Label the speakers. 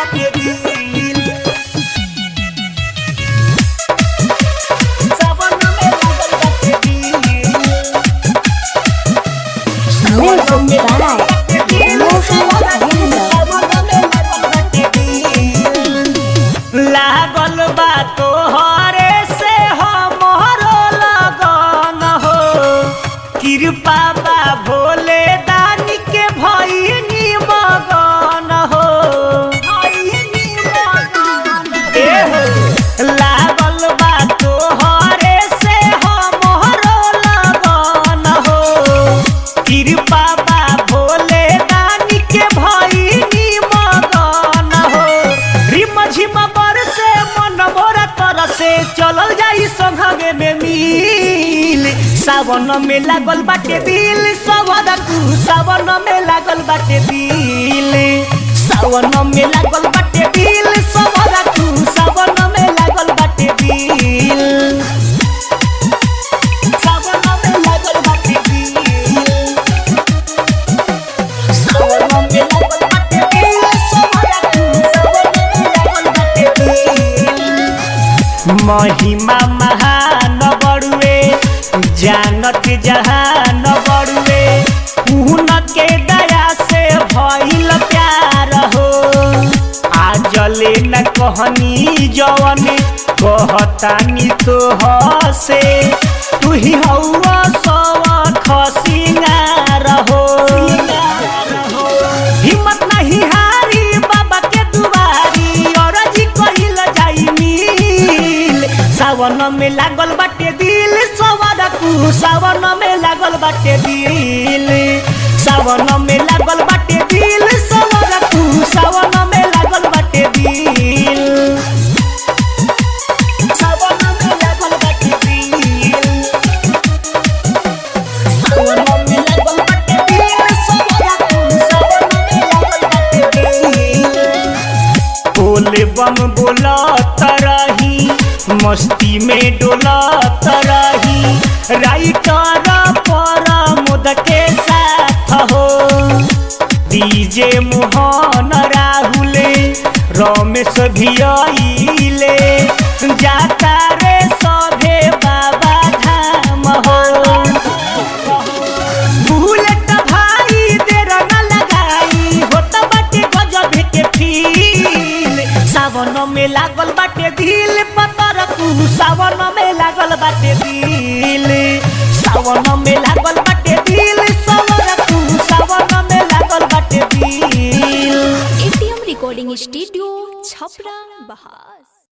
Speaker 1: बाटे दिल सावन में लागल बाटे दिल
Speaker 2: Music by Mohan Yadav.
Speaker 1: लागल बा तोहरे से हमरो लगन हो कृपा बा भोले दानी के भइनी मगन हो ए हो लागल बा तोहरे से हमरो लगन हो कृपा बा भोले दानी के भइनी मगन हो रिम झिम बरसे मन मोरा तरसे चलल जाई संघगे में मिल सावन में लागल बाटे दिल सवदा तू सावन में लागल बाटे दिल सावन में लागल बाटे दिल सवदा तू सावन में लागल बाटे दिल सावन में लागल बाटे दिल सावन में लागल बाटे दिल सवदा तू सावन में लागल बाटे दिल महिमा महान बड़ुए जानत जहान बड़ुए पून के दया से भइल प्यार हो आजले न कहनी जवन कहतानी तो हसे तू ही हौवा सवा खसिंगार हो हिम्मत नहीं हारी बाबा के दुआरी और जी कहिल जाई मिल सावन में लागल बाटे दिल सवार तू सावन में लागल बाटे दिल सावन में लागल बाटे दिल सवार तू सावन में लागल बाटे दिल सावन में लागल बाटे दिल सावन में लागल बाटे दिल सवार तू सावन में लागल बाटे दिल बोले बम बोलत रही मस्ती में डोलत रही राइटर पर मुद के साथ हो डीजे मोहन राहुल रमेश भी आइले जाता रे सभे बाबा धाम हो बुलेट भाई देर न लगाई होत बाटे गजब के फील सावन में लागल बाटे दिल पतर तू सावन में लागल बाटे दिल सावन में लागल बाटे दिल सावन तू सावन में लागल बाटे दिल
Speaker 2: ATM Recording Studio, Chhapra, Bahar.